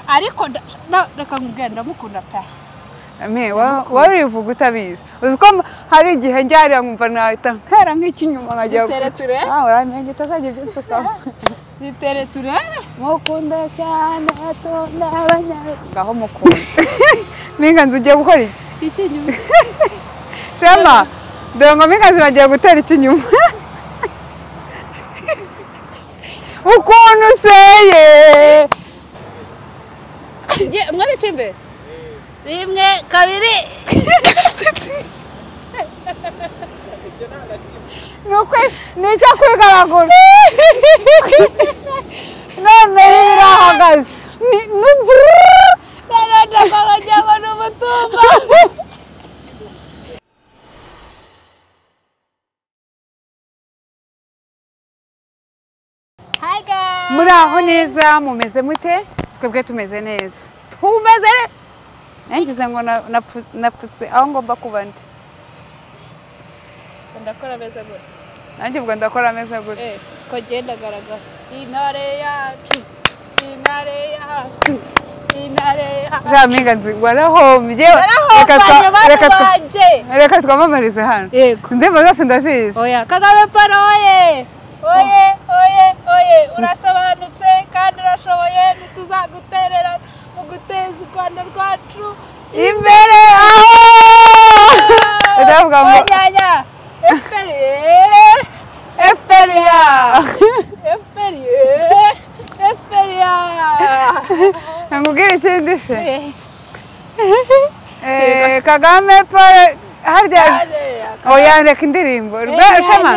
ariko nda- reka nkubwire ndamukunda pe Me, wa- warivuga utabizi uzi ko m- hari igihe njyarira nkumva nahita ntera nk'ikinyuma nkajya Dutere ture? uramenye utazajya ubyinsukaho zitere turere mukunda cyane tunda abanyarwanda ngaho mukunda minganzi ugiye gukora iki ikinyuma shema dore ngo minganzi bagiye gutera ikinyuma ukuntu useye mwereke imbere rimwe kabiri ni ukwe- ni icyo kwigaragura none rero irahagaze ni ni bururu. ndabona wagira ngo ni umutumba hi guys muri aho neza mumeze mute twebwe tumeze neza tumeze neza nangize ngo na- napfu- napfutse aho ngomba kuba ndi ndakora ameze gutya nanjye ubwo ndakora ameze gutya eh ko agenda agaragara intare yacu intare yacu intare yacu jamiga nzi warahombye reka twa- narahombaje reka bana twa- banjye reka twamamarize hano yego indirimbo zose ndazizi oya kagame paro oye oye oye oye urasobanutse kandi urashoboye ntituzaguterera mu guteza u rwanda rwacu imbere aho ndavuga ngo nyanya eferi eferi ya eferi eferi nkubwire ikindi se Eh, kagame paul harya oya reka indirimbo Enyanya. rwe shema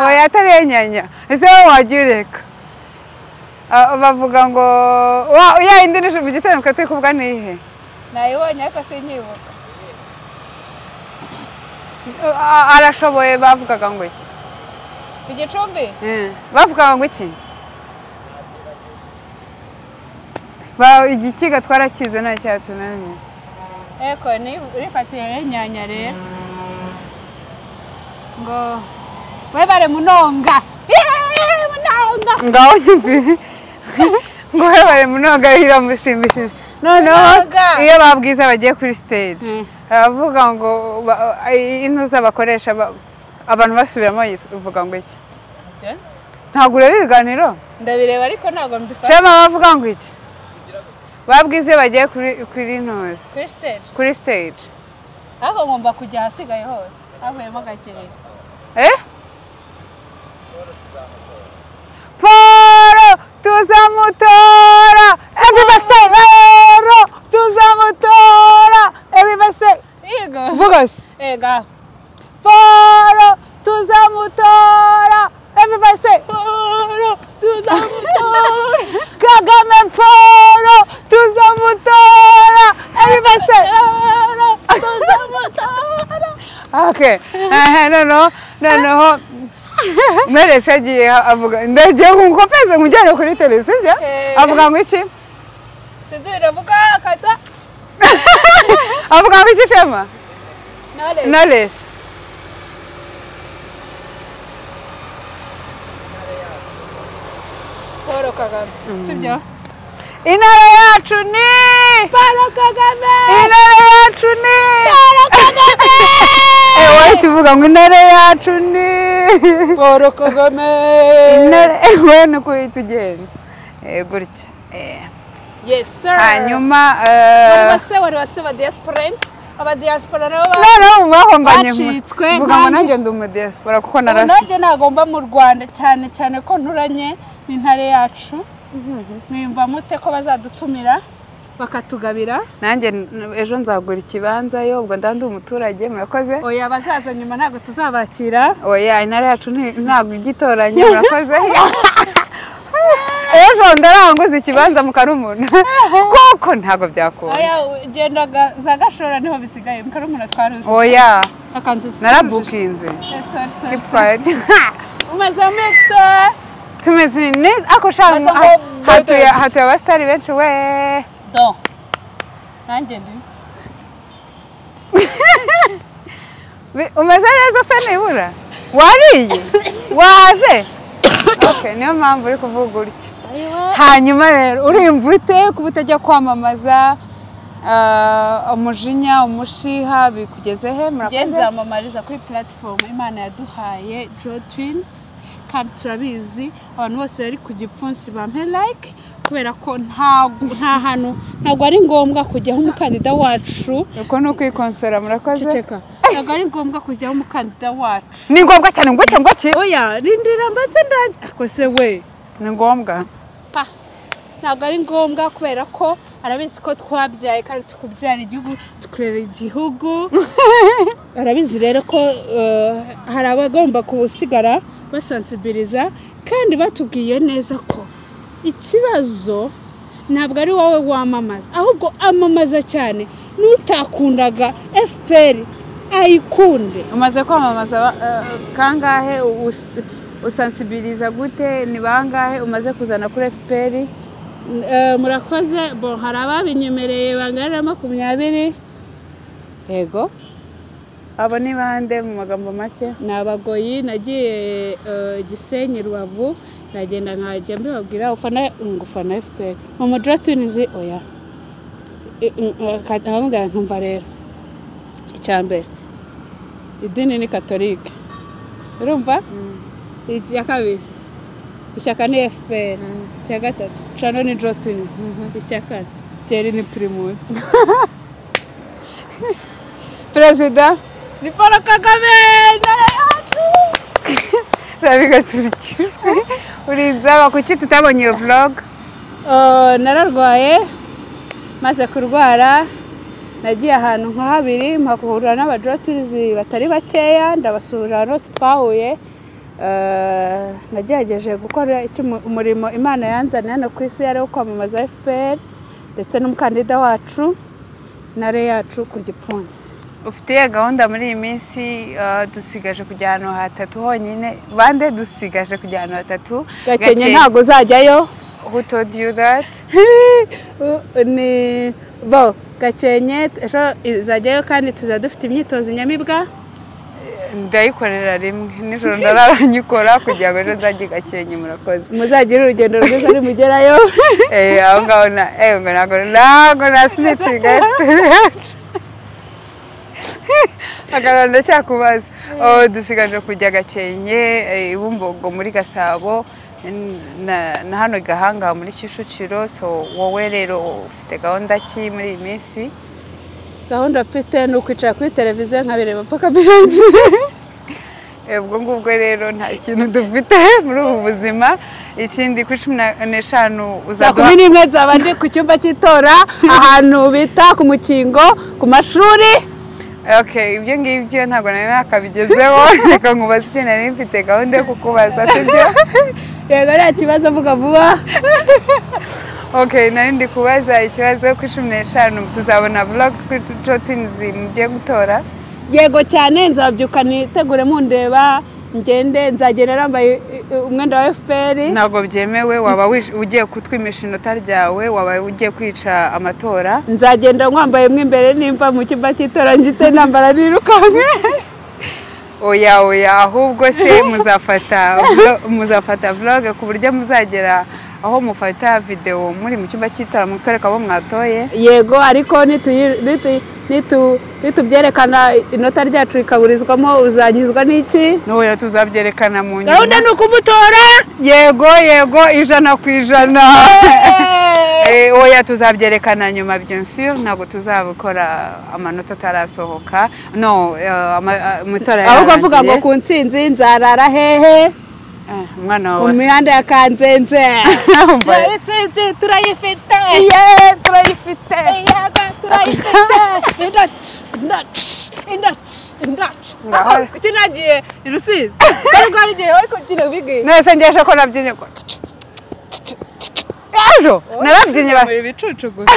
oya atari enyanya ese wowe wajya ureka Ah, bavuga ngo wa- ya indi ni mu gitondo twe turi kuvuga ni ihe nayibonye ariko sinyibuka Ah, arashoboye bavugaga ngo iki ku gicumbi Eh, bavugaga ngo iki Ba- igikiga twarakize nta cyatunaniye eko rifatiye yenyanya rero ngo webare munonga Yeee, munonga ngaho nyumvire ngo hebare munoga iramushimishije noneho Munoga. iyo babwiza bagiye kuri stage Mm. baravuga ngo ba- i- intuza bakoresha ba- abantu basubiramo ivuga ngo iki Jones? ntabwo ureba ibiganiro ndabireba ariko ntabwo mbifata shema bavuga ngo iki babwiza iyo bagiye kuri kuri ntuza kuri stage kuri stage ariko ngomba kujya ahasigaye hose havuyemo gakeneye Eh? Poro tuzamutora ebibase rero tuzamutora ebibase yego vugose ega poro tuzamutora ebibase Poro, tuzamutora kagame poro tuzamutora ebibase Poro, tuzamutora okay ehe noneho noneho merese agiye avuga ndagiye nkukopeze nkujyane kuri televiziyo Eh. avuga ngo iki sinzi biravuga kata avuga ngo iki shema nare knowless paul kagame sibyo intara yacu ni paul kagame intara yacu ni Eh, wahita uvuga ngo intara yacu ni paul kagame intara we ni kuri tugenda Eh, gutya Eh, yes sir hanyuma wari eh, wase wari wase ba diasporent aba diaspora nabo ba noneho mu bahombanye mu- Bacitswe mvuga ngo kandi- nanjye ndi umudiyasipora kuko ubu narasi nanjye nagomba mu rwanda cyane cyane ko nturanye n'intare yacu mwiyumva mute ko bazadutumira bakatugabira nanjye n- ejo nzagura ikibanza yo ubwo nda ndi umuturage murakoze oya abazaza nyuma ntabwo tuzabakira oya intara yacu nti- ntabwo igitoranya murakoze ejo ndaranguza ikibanza mu karumuna kuko ntabwo byakunda oya genda ga- za gashora niho bisigaye mu karumuna twaruzi oya akanzu narabukinze Keep quiet. umaze mute tumeze neza ako shaka Maze ha- ngo hatuye bodes. hatuye abasitari benshi we do nanjye ndi Bi- umeze neza se nibura wariye wahaze Okay, niyo mpamvu uri kuvuga utyo hanyuma rero urimva ute kuba utajya kwamamaza ah, umujinya umushiha bikugeze he njye murakoze nzamamariza kuri puratifomu imana yaduhaye jo twinsi kandi turabizi abantu bose bari ku gipfunsi bampe like kubera ko ntago- nta hantu ntabwo ari ngombwa kujya aho umukandida wacu uko ni ukwikonsora murakoze ceceka ntabwo ari ngombwa kujya aho umukandida wacu ni ngombwa cyane ngo iki ngo iki oya rindira mbanze ndange ako se we ni ngombwa pa ntabwo ari ngombwa kubera ko arabizi ko twabyaye kandi tukubyara igihugu tukurera igihugu arabizi rero ko eh, hari abagomba kusigara basansibiriza kandi batubwiye neza ko ikibazo ntabwo ari wowe wamamaza ahubwo amamaza cyane n'utakundaga fpr ayikunde umaze kwamamaza eh, kangahe us- usansibiriza gute ni bangahe umaze kuzana kuri fpr Eh, murakoze bo hari ababinyemereye bangana na makumyabiri yego abo ni bande mu magambo make ni abagoyi nagiye eh, gisenyi rubavu nagenda nkajya mbibabwira ufana ngufana fpr mu mujyi wa tunizi oya I- n- n- ka- ndababwira nkumva rero icya mbere idini ni katolike urumva icya kabiri ishyaka ni fpr icya gatatu cano ni jo tunizi icya kane byeri ni pirimusi perezida ni paul kagame ndara yacu rabigaturiki urinzaba kuki tutabonye iyo vlog Uh, nararwaye maze kurwara nagiye ahantu nka habiri mpahurira n'abadogiteri batari bakeya ndabasura ahantu hose twahuye Uh, nagerageje gukora icyo umu- umurimo imana yanzaniye hano ku isi yari wo kwamamaza fpr ndetse n'umukandida wacu nare yacu ku gipfunsi ufitiye gahunda muri iyi minsi eh, dusigaje kujya ahantu hatatu honyine bande dusigaje kujya ahantu hatatu gakenye Gake- ntabwo uzajyayo who told you that ni bo gakenye ejo izajyayo kandi tuzaba dufite imyitozo nyamibwa ndayikorera rimwe nijoro ndarara nyikora kugira ngo ejo nzajye gakenye murakoze muzagire urugendo rwiza nimugerayo Eh, aho ngaho na eh, ngo ntabwo ntabwo na sinicinga akantu ndacyakubaza oh, dusigaje kujya gakenke eh, ibumbogo muri gasabo n- na, na hano gahanga muri kicukiro so wowe rero ufite gahunda ki muri iyi minsi gahunda mfite ni ukwicara kuri televiziyo nkabireba paka birangire Eh, ubwo ngubwo rero nta kintu dufite muri ubu buzima ikindi kuri cumi na- n'eshanu saa uzaduha kumi n'imwe nzaba ndi ku cyumba cy'itora ahantu bita ku mukingo ku mashuri Okay, ibyo ngibyo ntabwo nari nakabigezeho reka nkubaze ikintu nari mfite gahunda yo kukubaza sibyo yego nta kibazo vuga vuba okay nari ndi kubaza ikibazo kuri cumi n'eshanu tuzabona vlog kuri jotinizi mugiye gutora yego cyane nzabyuka nitegure mundeba ngende nzagenda nambaye i- i- umwenda wa fpr ntabwo byemewe waba wij- ugiye kutwimisha inota ryawe waba ugiye kwica amatora nzagenda nkwambaye mo imbere nimba mu cyumba cy'itora ngite nambara nirukanke oya oya ahubwo se muzafata vlo- muzafata vlog ku buryo muzagera aho mufata videwo muri mu cyumba cy'itora mutwereka abo mwatoye yego ariko nitu- nitu- nitu- nitubyerekana inota ryacu rikaburizwamo uzanyuzwa n'iki ntoya tuzabyerekana mu gahunda nyuma ni ukumutora yego yego ijana ku ijana Eh, oya tuzabyerekana nyuma byinshi ntabwo tuzabikora amanota atarasohoka no eh, ama- ah, mu itora ahubwo avuga ngo yararangiye. ku ntsinzi nzarara hehe Eh, umwana mu wawe mihanda ya kanzenze Umva. intsinzi turayifite Yeee, turayifite yego turayifite indaci indaci indaci indaci Ngahora. kuki nagiye i rusizi kandi rwari igihe bari kubyina bigwi nese ngeje ko nabyinnye ko ejo narabyinnye ba- muri ibicucu gusa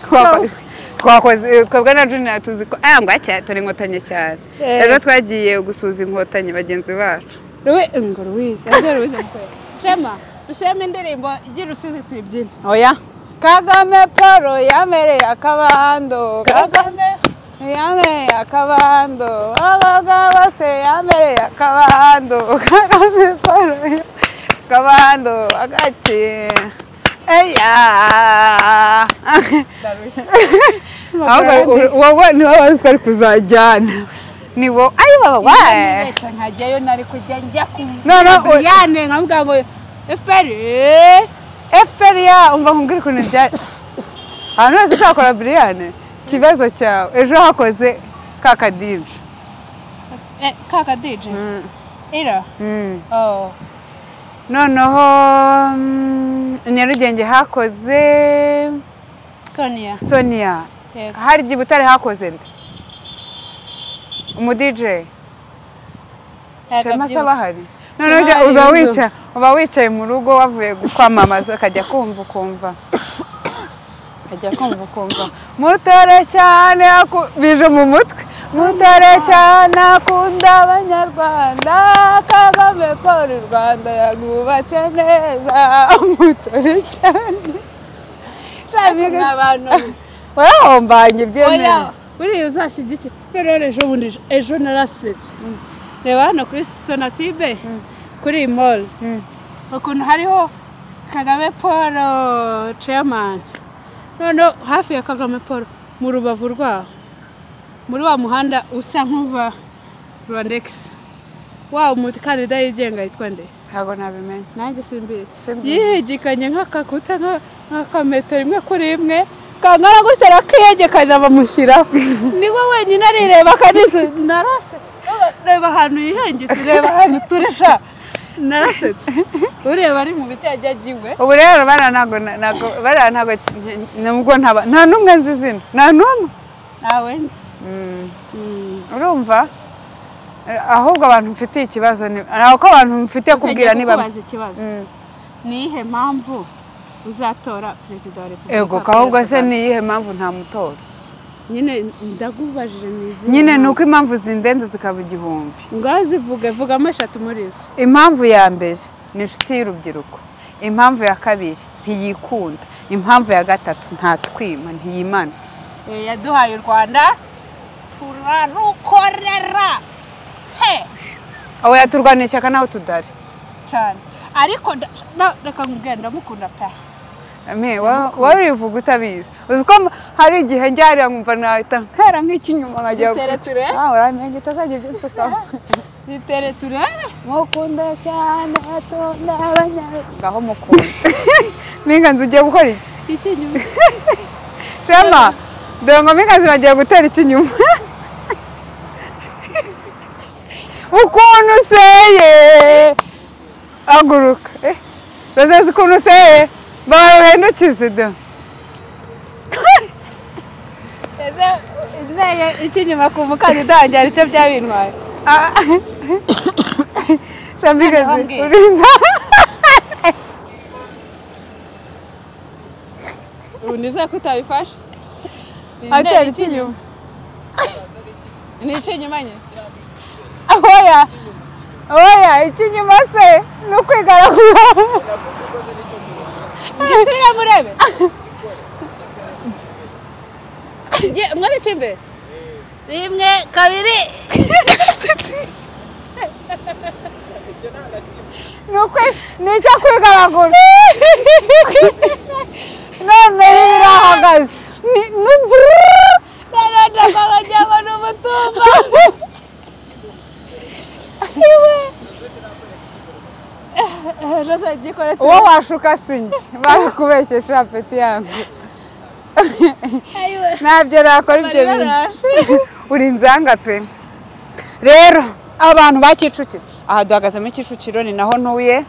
twakoze twakoze- twebwe na junior tuzi ko aya ngwacya turi inkotanyi cyane Eh. rero twagiye gusuza inkotanyi bagenzi bacu Ruwi ngo Ruwiza, ese Ruwiza mukwera. Shema, dushema indirimbo ry'Irusizi tuyibyine. oya kagame paul yamereye akabando Kagame yamereye akabando abaga bose yamereye akabando kagame paul kabando agati eya ahubwo wowe niba wari utwari kuzajyana ni wowe ari wowe wae nibesha nkajyayo nari kujya njya ku No, no, we- Briane nkamubwira ngo FPR fpr ya umva nkubwire ukuntu bya ahantu hose uzakora buriyane ikibazo cyawe ejo hakoze ka kadije eh, kaka DJ era Mm. oh noneho mm, nyarugenge hakoze Sonia sonia yego hari igihe butare hakoze nde umudije shema se aba ahari noneho ujya- Hari uba inzu. wica- uba wicaye mu rugo wavuye kwamamaza ukajya kumva ukumva ukajya kumva ukumva mutare cyane aku- bije mu mutwe mutare cyane akunda abanyarwanda kagame kora u rwanda yarwubatse neza mutare cyane n'abantu warahombanye byemewe oya buriya uzashyigikire rero rero ejo bundi ejo narasetse reba hano kuri sonatibe kuri iyi mall Mm. ukuntu hariho kagame paul chairman noneho hafi ya kagame paul mu rubavu rwaho muri wa muhanda usa nk'uva rwandegisi wa umukandida yigenga yitwa nde ntabwo nabimenye nanjye simbizi Simbizi. yihegekanye nk'akakuta nka- nk'akametero imwe kuri imwe kangana gutya arakiyegekanya bamushyiraho niwe wenyine arireba akanise narase reba ahantu yihengetse reba ahantu turisha narasetse ureba ari mu bijyanye agiwe ubu rero bariya ntabwo ntabwo bariya ntabwo nubwo ntaba nta n'umwe nzi izina nta n'umwe ntawe nzi urumva Eh, ahubwo abantu mfitiye ikibazo ni ntabwo ko abantu mfitiye kubwira niba kubaza ikibazo Mm. ni iyihe mpamvu uzatora perezida wa repubulika ego Paul ahubwo se Kagame? ni iyihe mpamvu ntamutora nyine ndagubajije ni izihe nyine ni mpamvu? uko impamvu zindenze zikaba igihumbi ngaho zivuge vugamo eshatu muri zo impamvu ya mbere ni inshuti y'urubyiruko impamvu ya kabiri ntiyikunda impamvu ya gatatu ntatwima ntiyimana Eh, yaduhaye u rwanda turarukorera he aho yaturwanira ishyaka naho tudari cyane ariko nda- na- reka nkubwire ndamukunda pe Ame, wa- warivuga utabizi uzi ko m- hari igihe njyariya nkumva nahita ntera nk'ikinyuma nkajya Dutere ture? uramenye utazajya ibyo nsukaho dutere turebe mukunda cyane atunda abanyarwanda ngaho mukunda minganzi ugiye gukora iki iki nyuma shema dore ngo minganzi bagiye gutera ikinyuma ukuntu useye haguruka eh, bazeze ukuntu useye baruhendukize do ese inteye iki nyuma ku mukandida wanjye hari icyo byabintwaye Shambigazi Hongera. urinda ubu nizere ko utabifashe atera ikinyuma ni iki nyuma nyine oya oya ikinyuma se ni ukwigaragura ngisubire murebe Nge- mwari icyo imbere rimwe kabiri ni ukwi- ni icyo kwigaragura none birahagaze ni ni bururu ndabona ngo ni umutumba jose gikore uwo washuka si njye barakubeshyesha apeti yangu ayiwe ntabyo nakora ibyo Marira bintu araje. uri inzanga pe rero abantu ba kicukiro aha duhagaze muri kicukiro ni naho ntuye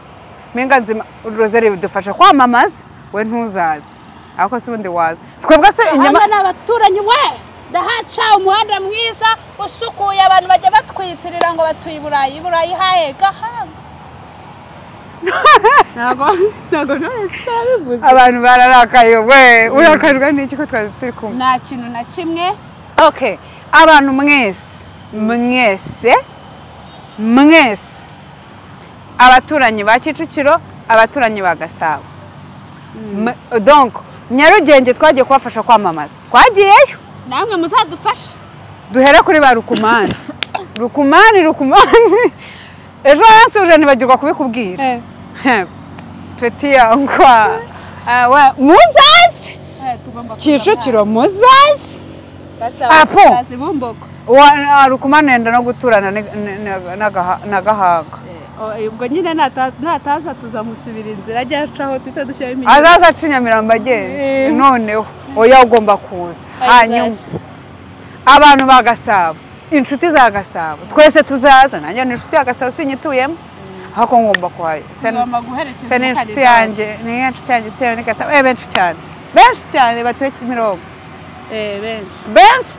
mpinga nzima uruzere bidufasha kwamamaza we ntuzaze ariko se ubundi waza twebwe se inyama hano ni abaturanyi we ndahaca umuhanda mwiza usukuye abantu bajya batwiyitirira ngo batuye i burayi i burayi haye gahanga ntabwo ntabwo none se yabivuze abantu bararakaye we urakajwe n'iki ko twari turi kumwe nta kintu na kimwe okay abantu mwese mwese mwese abaturanyi ba kicukiro abaturanyi ba gasabo M- donc nyarugenge twagiye kubafasha kwamamaza twagiyeyo namwe muzadufashe duhera kuri ba rukumani rukumani rukumani ejo hansuje ntibagirwa kubikubwira peti yangwa Ah, wa- muzazi tugomba kicukiro muzazi Apo. apo bumboko rukumanenda no guturana ni- ni- ni- n'agaha- n'agahanga Eh, ubwo nyine nata- nataza tuzamusibira inzira ajya acaho duhita dushyiraho iminyago azaza aca inyamirambo agenda Eh. noneho oya ugomba kuza hanyuma abantu ba gasabo inshuti za gasabo twese tuzaza nanjye ni inshuti ya gasabo sinyituyemo ahubwo ngomba kuhasana tugomba guherekeza se ni umukandida inshuti yanjye ni inshuti yanjye itewe ni gasabo eh, benshi cyane benshi cyane batuye kimirongo wacu. Eh, benshi benshi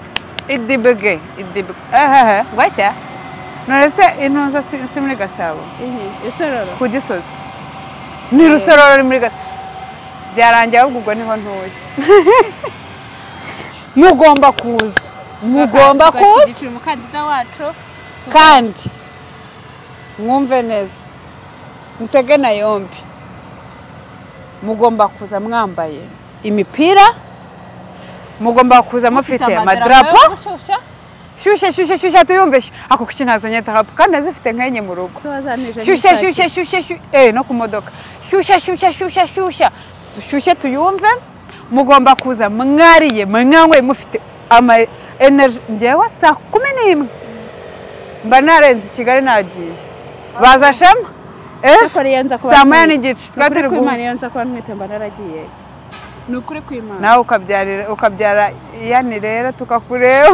idibege idibege ehehe gutya none se intuza si si muri gasabo Iyi, isororo ku gisozi ni rusororo ruri muri gasabo byarangiye ahubwo ubwo niho ntuye mugomba kuza mugomba kuza tugashyigikira umukandida wacu kandi mwumve neza mutege na yombi mugomba kuza mwambaye imipira mugomba kuza mufite amadarapo yo gushyushya shyushye shyushye shyushye tuyumvishe ako kuki ntazanye darapo kandi nazifite nkenye mu rugo so wazanije shyushye shyushye shyushye shyushye eh no ku modoka shyushye shyushye shyushye shyushye dushyushye tuyumve mugomba kuza mwariye mwanyweye mufite ama energy ngewe saa kumi n'imwe mba narenze i kigali nagiye baza shema ese yanza kuba saa ntwite. moya n'igice Ni ukuri twatiri ko Imana guhura yanza kuba ntwite mba naragiye ni ukuri kw'Imana nawe ukabyarira ukabyara yani rero tukakureba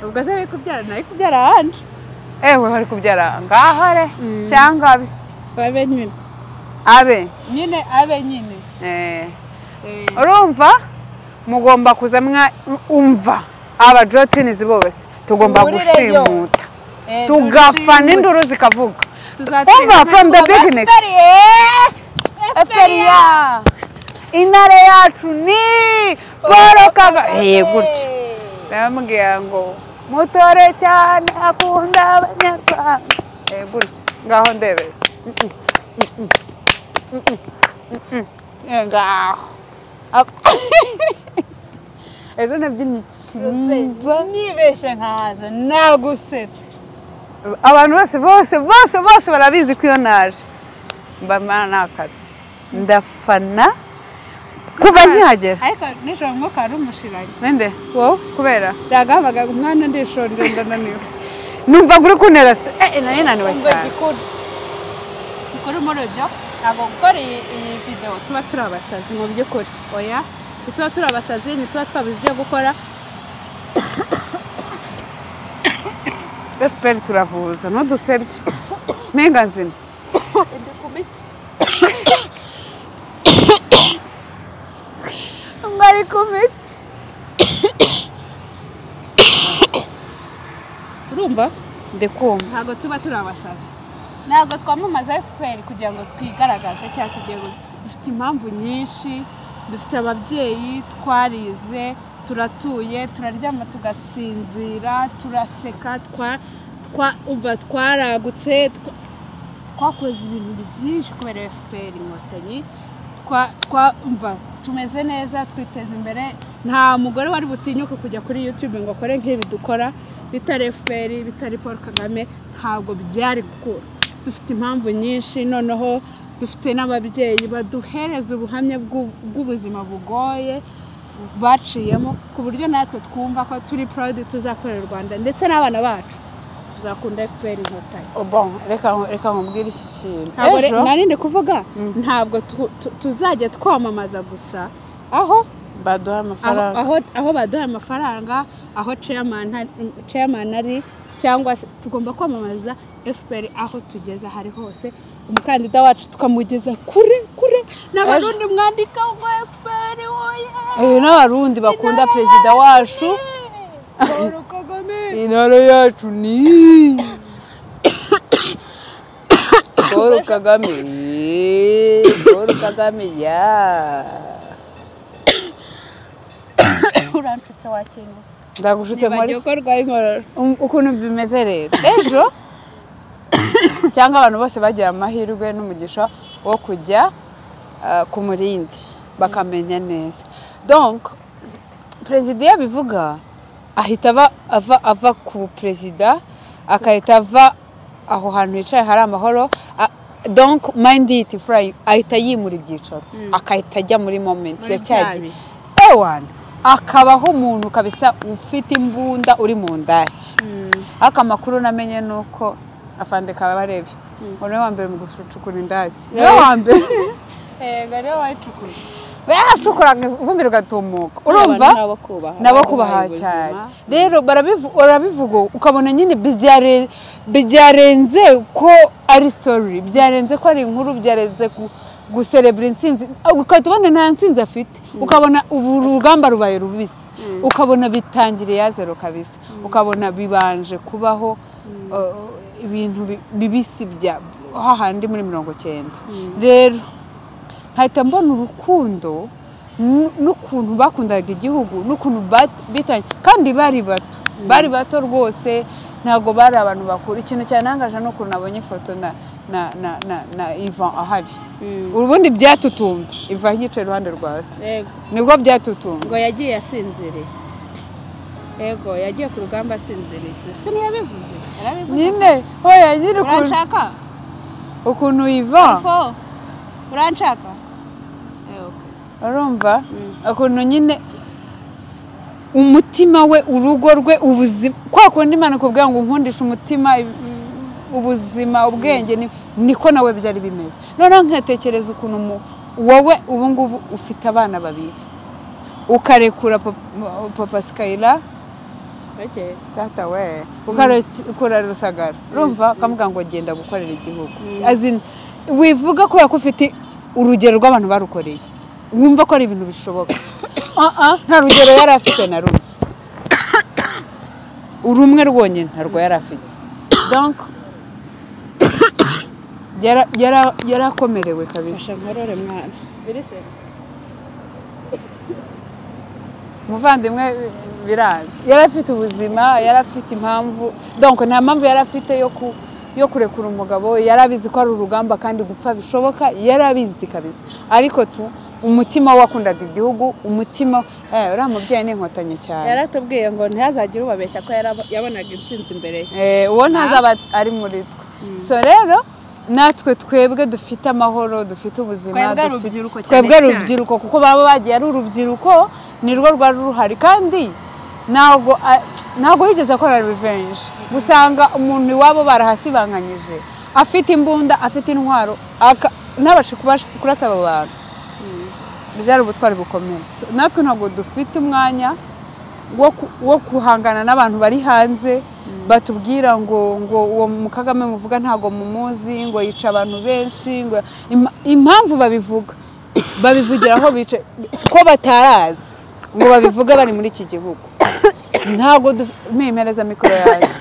ubwo se ari kubyara nawe kubyara ahandi ewe bari kubyara ngaho re Mm. cyangwa abe abe nyine abe nyine abe nyine eh. urumva mugomba kuza mwa umva aba jotinizi bose tugomba Duhurire gushimuta tugafana induru zikavuga umva from the beginning Eferiya intare yacu ni paul kagame Eh, gutyo bamubwira ngo mutore cyane akunda abanyarwanda Eh, gutyo ngaho ndebere Mm, mm, mm, mm, mm, mm, mm, ngaho Ap- ejo nabyinnye ikiniba nibeshye nkahaza nagusetse abantu bose bose bose bose barabizi ko iyo naje mba nakabye ndafana kuva nkihagera ariko nijoro umwuka wari umushiranye mende wowe kubera yagahabaga umwana ndishonje ndananiwe numva ngo uri kuntera eh nari naniwe Umva cyane igikuru gikuru muri ibyo ntabwo gukora iyi iyi videwo tuba turi abasazi mu by'ukuri oya ntituba turi abasazi ntituba twabuze ibyo gukora efuperi turavuza ntudusebye mpinga nzima ngo ari kuviti urumva ndikumva ntabwo tuba turi abasazi ntabwo twamamaza fpr kugira ngo twigaragaze cyangwa tugiye gu- dufite impamvu nyinshi dufite ababyeyi twarize turatuye turaryama tugasinzira turaseka twa- twa- umva twaragutse twa- twakoze ibintu byinshi kubera fpr inkotanyi Twa- twumva tumeze neza twiteza imbere nta mugore wari butinyuke kujya kuri yutube ngo akore nk'ibi dukora bitari fpr bitari paul kagame ntabwo byari gukura dufite impamvu nyinshi noneho dufite n'ababyeyi baduhereza ubuhamya bw'u- bw'ubuzima bugoye baciyemo ku buryo natwe twumva ko turi proud tuzakorera u rwanda ndetse n'abana bacu tuzakunda fpr inkotanyi bon reka reka nkubwire iki kintu ntabwo re- ejo nari ndi kuvuga ntabwo tu- tu- tuzajya twamamaza gusa aho baduha aho, amafaranga aho, aho baduha amafaranga aho chairman hari- mm, chairman ari cyangwa se tugomba kwamamaza fpr aho tugeze aho ari hose umukandida wacu tukamugeza kure kure n'abarundi mwandika ngo fpr oye Eh, n'abarundi bakunda perezida wacu Paul Kagame intara yacu ni paul kagame paul kagame ya uranshutse wakinga ndagushutse nibagiwe muri ko rwaye inkorora Um, ukuntu bimeze rero ejo cyangwa abantu bose bagira amahirwe n'umugisha wo kujya ah, ku murindi bakamenya neza donc perezida iyo abivuga ahita ava, ava, ava ku perezida agahita ava aho hantu hicaye hari amahoro a- donk mayindi yiti furayi ahita yimura ibyicaro akahita ajya muri momenti ya cya gihe ewani akabaho umuntu kabisa ufite imbunda uri mu ndaki ariko amakuru namenye ni uko afande kaba barebye ngo niwe wa mbere mu gucukura indaki niwe wa mbere yego niwe wayicukuye yacukuraga ivumbiro ugatumuka urumva nabo kubaha nabo kubaha cyane rero barabivu- barabivuga ukabona nyine byare- byarenze ko ari sitori byarenze ko ari inkuru byarenze gu- guserebura intsinzi ugahita ubona nta ntsinzi afite ukabona ubu urugamba rubaye rubisi ukabona bitangiriye yazero kabisa ukabona bibanje kubaho uh, ibintu bi- bibisi bya hahandi muri mirongo cyenda rero nkahita mbona urukundo n- n'ukuntu bakundaga igihugu n'ukuntu bat- bitanye kandi bari bato bari bato rwose ntabwo bari abantu bakuru ikintu cyanangaje ni ukuntu nabonye ifoto na na na na, na Ivan ahari ubundi byatutumbye iva yicaye iruhande rwa se yego nibwo byatutumbye ngo yagiye asinziriye yego yagiye ku rugamba asinziriye ese ntiyabivuze yarabivuze nyine oya nyine ukuntu uranshaka ukuntu Ivan fo uranshaka yego urumva ukuntu nyine umutima we urugo rwe ubuzima kwa kundi imana kuvuga ngo nkundishe umutima ubuzima ubwenge ni- niko nawe byari bimeze noneho nkatekereza ukuntu umu- wowe ubu ngubu ufite abana babiri ukarekura papa- papa sikayira bake data we ukora rusagara urumva ukamuga ngo genda gukorera igihugu As in, wivuga kubera ko ufite urugero rw'abantu barukoreye wumva ko ari ibintu bishoboka Ah, ah, nta rugero yari afite na rumwe urumwe rwonyine ntarwo yari afite donc yara- yara- yarakomerewe kabisa fasha nkorore mwana birise umuvandimwe biranze yari afite ubuzima yari afite impamvu donc nta mpamvu yari afite yo ku yo kurekura umugabo yari abizi ko ari urugamba kandi gupfa bishoboka yari abizi kabisa ariko tu umutima we wakundaga igihugu umutima eh, uriya mubyeyi ni inkotanyi cyane yaratubwiye ngo ntihazagire ubabeshya ko yarab- yabonaga intsinzi imbere ye Eh, uwo ntazaba ari muri twe so rero natwe twebwe dufite amahoro dufite ubuzima Twebwe dufite- urubyiruko cyane twebwe cyane. urubyiruko kuko baba bagiye ari urubyiruko ni rwo rwari ruhari kandi ntabwo a- ntabwo yigeze akora revenge usanga umuntu iwabo barahasibanganyije afite imbunda afite intwaro aka- ntabashe kubasha- kurasa abo bantu byari ubutwari bukomeye So, natwe ntabwo dufite umwanya wo ku- wo guhangana n'abantu bari hanze batubwira ngo ngo uwo mu kagame muvuga ntabwo mumuzi ngo yica abantu benshi ngo Impa- impamvu babivuga babivugira aho bica ko batarazi ngo babivuge bari muri iki gihugu ntabwo duf- mpemereza mikoro yanjye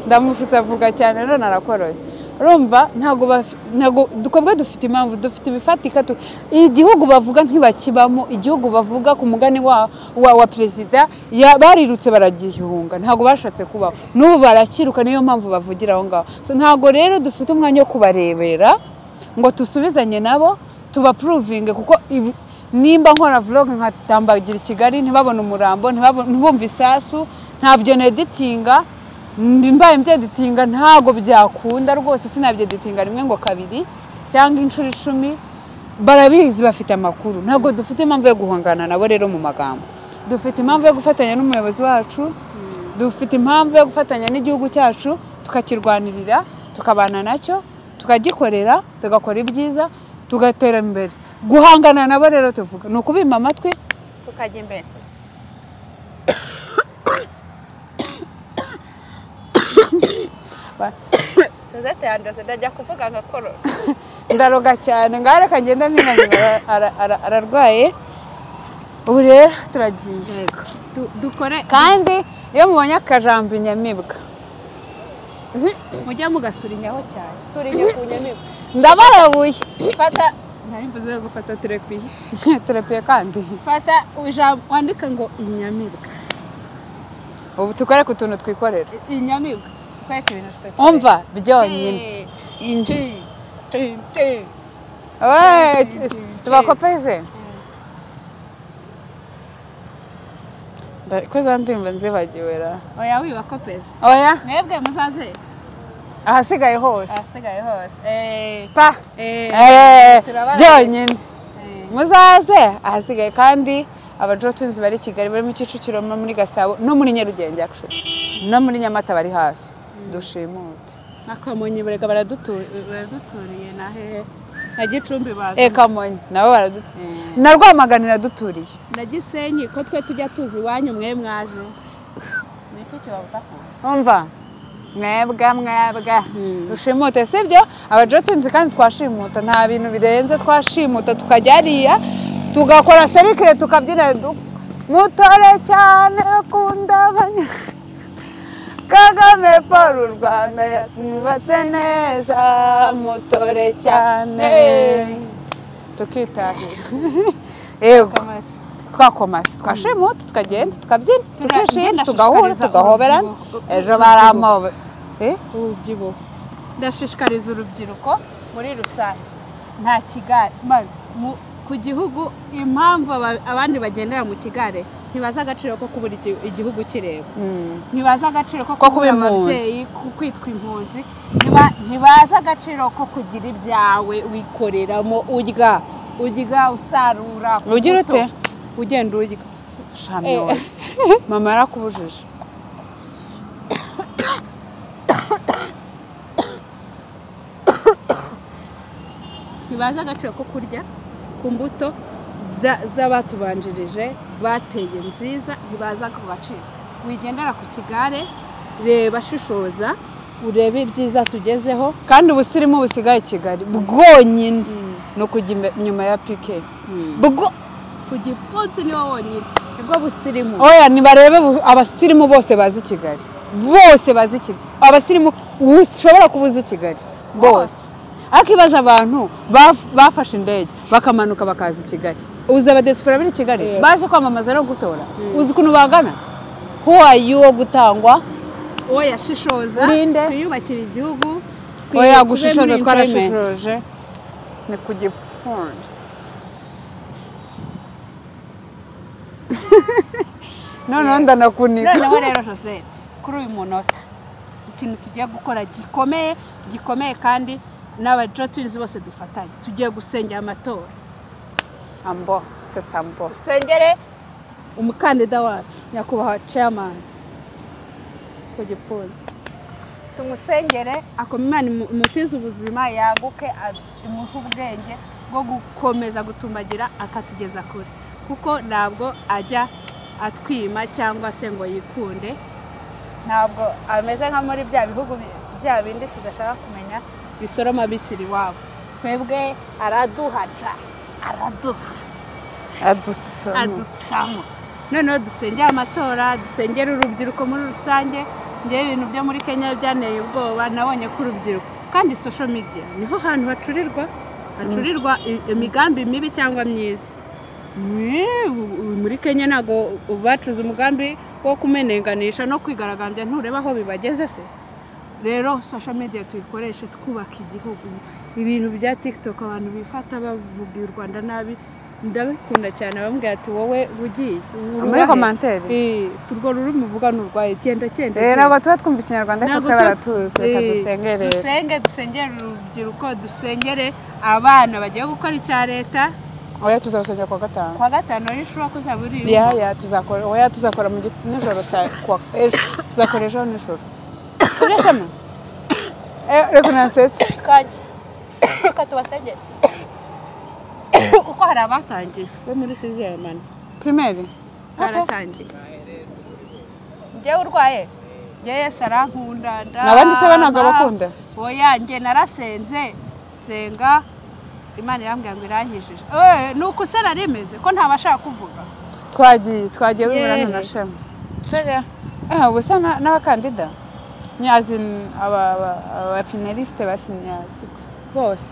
ndamushutse avuga cyane none arakoroye urumva ntabwo bafi- ntabwo twebwe dufite impamvu dufite ibifatika tu- igihugu bavuga ntibakibamo igihugu bavuga ku mugani wa wa, wa perezida ya- barirutse baragihunga ntabwo bashatse kubaho n'ubu barakiruka niyo mpamvu bavugira aho ngaho So, ntabwo rero dufite umwanya wo kubarebera ngo dusubizanye nabo tubapuruvinge kuko ibi- nimba nkora vlog nkatambagira i kigali ntibabone umurambo ntibabo- ntibumve isasu ntabyo neditinga mbi- mbaye mbyeditinga ntabwo byakunda rwose sinabyeditinga rimwe ngo kabiri cyangwa inshuro icumi barabizi bafite amakuru ntabwo dufite impamvu yo guhangana nabo rero mu magambo dufite impamvu yo gufatanya n'umuyobozi wacu dufite impamvu yo gufatanya n'igihugu cyacu tukakirwanirira tukabana nacyo tukagikorera tugakora ibyiza tugatera imbere guhangana nabo rero tuvuga ni ukubima amatwi tukajya imbere josette yanduze ndajya kuvuga agakorora ndaroga cyane ngare kagenda mpinanyura ararwaye ubu rero turagiye dukore kandi iyo mubonye akajambo inyamibwa mujye mugasurinyaho cyane surinya ku nyamibwa ndabarabuye fata nari mvuze yo gufata terepiye turapiye kandi fata ijambo wandika ngo inyamibwa ubu dukore ku tuntu twikorera inyamibwa twereke ibintu twekore umva byonyine inji We, tubakopeze ko za ndirimbo nzibagiwe ra oya wibako peza oya mwebwe muzaze ahasigaye hose ahasigaye hose Eh, pa eh, Eh, turabaraye. byonyine eh. muzaze ahasigaye kandi abajo twinzi bari i kigali bari mu kicukiro no muri gasabo no muri nyarugenge actually no muri nyamata bari hafi dushimute akamonye barega baradutu- baraduturiye na hehe na gicumbi bazi eka monye nabo baradu na rwamagana iraduturiye na gisenyi ko twe tujya tuzi iwanyu mwe mwaje nicyo kibabuza kuza umva mwebwa mwebwa Mm. dushimute sibyo abajotinzi kandi twashimuta nta bintu birenze twashimuta tukajya hariya tugakora serikire tukabyina du- mutore cyane akunda abanya kagame paul u rwanda yubatse neza mutore cyane tukitahira yego amase twakomasi twashimuta tukagenda tukabyina Tugenda, tukishima tugahura ndashishikariza tugahoberana urubyiruko. ejo baramobe Eh? urubyiruko ndashishikariza urubyiruko muri rusange nta kigare ma- mu- ku gihugu impamvu aba- abandi bagendera mu kigare ntibazi agaciro ko kubura igi- igihugu kireba Mm. ntibazi agaciro ko Ko kuba kubura impunzi. ababyeyi ku kwitwa impunzi ntiba- ntibazi agaciro ko kugira ibyawe wikoreramo urya urya usarura ku Ugira muto. ute? ugenda urya Shami Eh. wowe. mama yarakubujije ntibazi agaciro ko kurya ku mbuto za- z'abatubanjirije bateye nziza ntibaza ku gaciro wigendera ku kigare reba shishoza urebe ibyiza tugezeho kandi ubusirimu busigaye i kigali bwonyine ni ukujya imbe- inyuma ya pike Bwo- ku gipfunsi niho wonyine nibwo busirimu oya nibarebe bu- abasirimu bose bazi i kigali bose bazi i kigali abasirimu ushobora kuba uzi i kigali bose ariko ibibazo abantu baf- bafashe indege bakamanuka bakaza i kigali uzi abadesipora bari i kigali Yego. baje kwamamaza no gutora uzi ukuntu bangana who are you wo gutangwa uwo yashishoza Urinde. twiyubakira igihugu twi- oya tube muri gushishoza employment. twarashishoje ni ku gipfunsi noneho ndanakunika noneho rero josette kuri uyu munota ikintu tugiye gukora gikomeye gikomeye kandi n'abajotinzi bose dufatanye tugiye gusengera amatora ambo sasa ambo dusengere umukandida wacu nyakubahwa chairman ku gipfunsi tumusengere akoma imana imu- imutize ubuzima yaguke a- imuhe ubwenge bwo gukomeza gutumbagira akatugeza kure kuko ntabwo ajya atwima cyangwa se ngo yikunde ntabwo ameze nka muri bya bihugu bi- bya bindi tudashaka kumenya bisoroma bikiri iwabo twebwe araduhaca araduha adutse adutsamo noneho dusengere amatora dusengere urubyiruko muri rusange ngewe ibintu byo muri kenya byanteye ubwoba nabonye ko urubyiruko kandi social media niho hantu hacurirwa hacurirwa i- imigambi mibi cyangwa myiza Mwe- u- u- muri kenya ntabwo bacuze umugambi wo kumenenganisha no kwigaragambya ntureba aho bibageze se rero social media tuyikoreshe twubaka igihugu ibintu bya tiktok abantu bifata bavuga u rwanda nabi ndabikunda cyane bamubwira ati wowe bugiye muri komantere urwo rurimi uvuga ni urwaye genda genda rero genda. ntabwo tuba twumva ikinyarwanda ariko Ntabwo twe tu- baratuzi reka Eh, dusenge rero dusenge dusengere urubyiruko dusengere abana bagiye gukora icya leta oya tuzabasengera kuwa gatanu kuwa gatanu w'ishuri ko uzaba uri ya ya tuzakora oya tuzakora mu git- nijoro saa kuwa ejo tuzakora ejo nijoro sibyo shema Eh, reka unansetse kanya reka tubasengere kuko hari abatangiye bo muri sizere mani pirimeri baratangiye njyewe urwaye njyewe yesu arankunda ni abandi se bo ntabwo abakunda oya njye narasenze nsenga imana irambwira ngo irankijije Eh, ni uko se narimeze ko ntabashaka kuvuga twagiye twagiye biburana Yeee. na shema Eh, ubusa na- n'abakandida nyazi abafinaliste basinyasikwe bose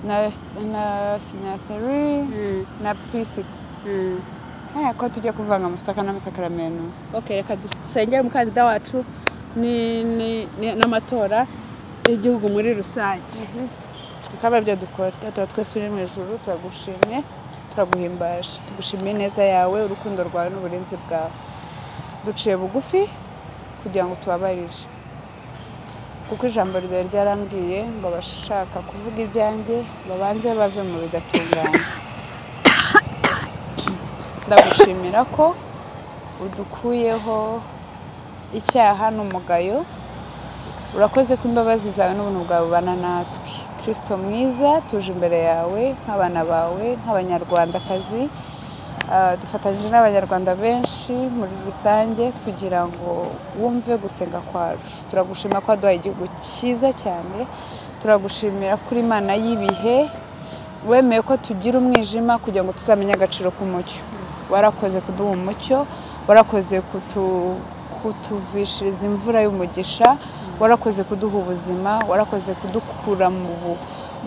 na na sinyaseri na p6 Eh, ko tujya kuvanga amasaka n'amasakaramentu ok reka dusengere umukandida wacu ni- ni- ni- n'amatora y'igihugu muri rusange tukaba ibyo dukora tuba twese uri mu ijuru turagushimye turaguhimbaje tugushimiye ineza yawe urukundo rwawe n'uburinzi bwawe duciye bugufi kugira ngo tubabarire kuko ijambo ryawe ryarambwiye ngo abashaka kuvuga ibyanjye babanze bave mu bidatunganye ndagushimira ko udukuyeho icyaha n'umugayo urakoze ko imbabazi zawe n'ubuntu bwawe bubana natwe kirisito mwiza tuje imbere yawe nk'abana bawe nk'abanyarwandakazi Ah, dufatanyije n'abanyarwanda benshi muri rusange kugira ngo wumve gusenga kwacu turagushima ko waduhaye igihugu cyiza cyane turagushimira kuri imana y'ibihe wemeye ko tugira umwijima kugira ngo tuzamenye agaciro k'umucyo warakoze kuduha umucyo warakoze kutu- kutuvishiriza imvura y'umugisha warakoze kuduha ubuzima warakoze kudukura mu bu-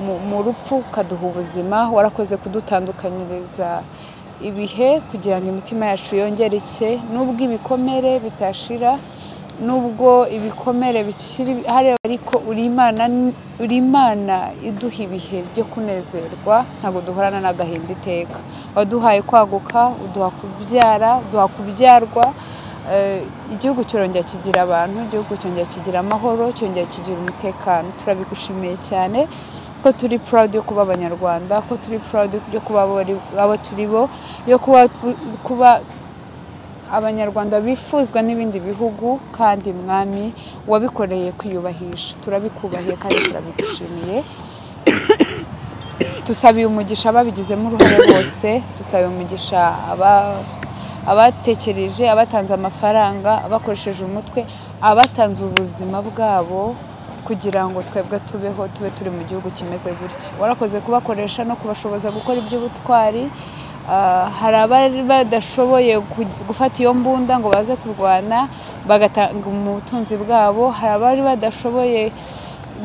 mu- mu rupfu ukaduha ubuzima warakoze kudutandukanyiriza ibihe kugira ngo imitima yacu yongereke nubwo ibikomere bitashira nubwo ibikomere bikiri hariya ariko uri imana uri imana iduha ibihe byo kunezerwa ntabwo duhorana n'agahinda iteka waduhaye kwaguka uduha kubyara uduha kubyarwa Eh, igihugu cyongera kigira abantu igihugu cyongera kigira amahoro cyongera kigira umutekano turabigushimiye cyane ko turi proud yo kuba abanyarwanda ko turi proud yo kuba abari- abo turi bo yo kuba kuba abanyarwanda bifuzwa n'ibindi bihugu kandi mwami wabikoreye kwiyubahisha turabikubahiye kandi turabigushimiye dusabiye umugisha ababigizemo uruhare bose dusabiye umugisha aba- abatekereje abatanze amafaranga abakoresheje umutwe abatanze ubuzima bwabo kugira ngo twebwe tubeho tube turi mu gihugu kimeze gutya warakoze kubakoresha no kubashoboza gukora iby'ubutwari Ah, hari abari badashoboye ku- gufata iyo mbunda ngo baze kurwana bagatanga ubutunzi bwabo hari abari badashoboye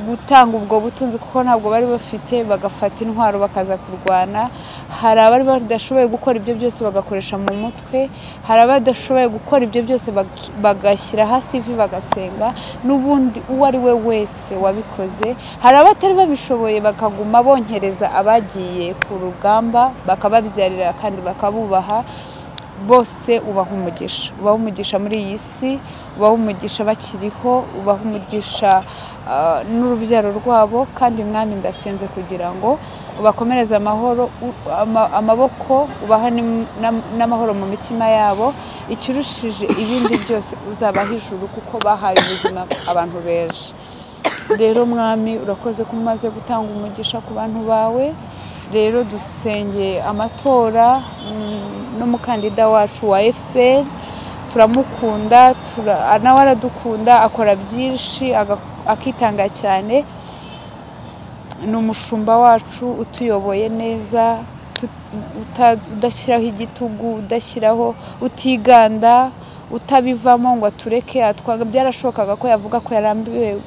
gutanga ubwo butunzi kuko ntabwo bari bafite bagafata intwaro bakaza kurwana hari abari badashoboye gukora ibyo byose bagakoresha mu mutwe hari abadashoboye gukora ibyo byose bag- bagashyira hasi ivi bagasenga n'ubundi uwo ari we wese wabikoze hari abatari babishoboye bakaguma bonkereza abagiye ku rugamba bakababyarira kandi bakabubaha bose ubaha umugisha ubaha umugisha muri iyi si ubaha umugisha bakiriho ubaha umugisha ah, n'urubyaro rwabo kandi mwami ndasenze kugira ngo ubakomereze amahoro u- ama- amaboko ubaha n'amahoro mu mitima yabo ikirushije ibindi byose uzabaha ijuru kuko bahaye ubuzima abantu benshi rero mwami urakoze ko umaze gutanga umugisha ku bantu bawe rero dusengeye amatora mm, n'umukandida wacu wa fpr turamukunda tura- nawe aradukunda akora byinshi aga- akitanga cyane ni umushumba wacu utuyoboye neza tu- uta- udashyiraho igitugu udashyiraho utiganda utabivamo ngo atureke atwaga byarashobokaga ko yavuga ko yarambiwe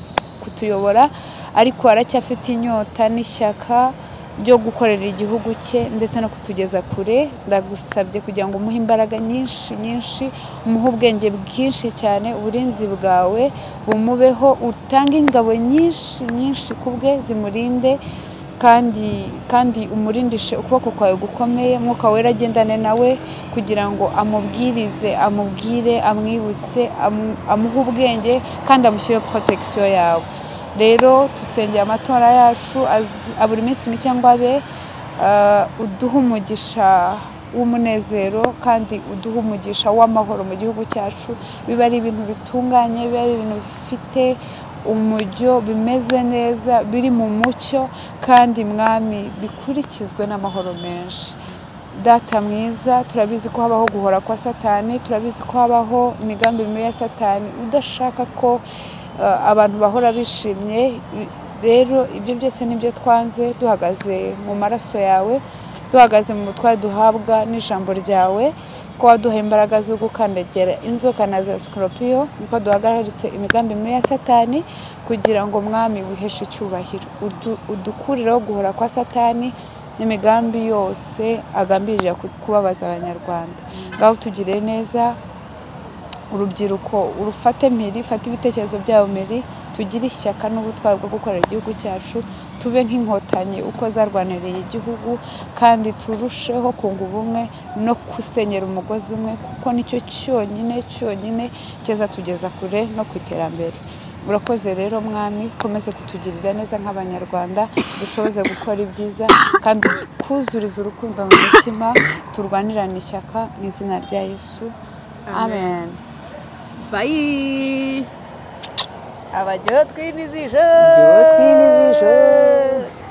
kutuyobora ariko aracyafite inyota n'ishyaka ryo gukorera igihugu cye ndetse no kutugeza kure ndagusabye kugira ngo umuhe imbaraga nyinshi nyinshi umuhe ubwenge bwinshi cyane uburinzi bwawe bumubeho utange ingabo nyinshi nyinshi ku bwe zimurinde kandi kandi umurindishe ukuboko kwawe gukomeye mwuka wera agendane nawe kugira ngo amubwirize amubwire amwibutse amu- amuhe ubwenge kandi amushyireho protection yawe rero tusengeye amatora yacu az- abura iminsi mike ngo abe ah, uduhe umugisha w'umunezero kandi uduhe umugisha w'amahoro mu gihugu cyacu biba ari ibintu bitunganye biba ari ibintu bifite umujyo bimeze neza biri mu mucyo kandi mwami bikurikizwe n'amahoro menshi data mwiza turabizi ko habaho guhora kwa satani turabizi ko habaho imigambi mibi ya satani udashaka ko eh, abantu bahora bishimye rero ibyo byose nibyo twanze duhagaze mu maraso yawe duhagaze mu butware duhabwa n'ijambo ryawe ko waduha imbaraga zo gukandagera inzoka na za sikoropiyo niko duhagaritse imigambi mibi ya satani kugira ngo mwami wiheshe icyubahiro Udu- udukurireho guhora kwa satani n'imigambi yose agambirira ku- kubabaza abanyarwanda ngaho tugire neza urubyiruko urufate mpiri fata ibitekerezo byabo mpiri tugire ishyaka n'ubutwari bwo gukorera igihugu cyacu tube nk'inkotanyi uko zarwaniriye igihugu kandi turusheho kunga ubumwe no gusenyera umugozi umwe kuko nicyo cyonyine cyonyine cyeza tugeza kure no ku iterambere urakoze rero mwami ukomeze kutugirira neza nk'abanyarwanda dushoboze gukora ibyiza kandi twuzurize urukundo mu mutima turwanirane ishyaka mu izina rya yesu amen bayi abajyotwi n'izijoro Abajyotwi n'izijoro.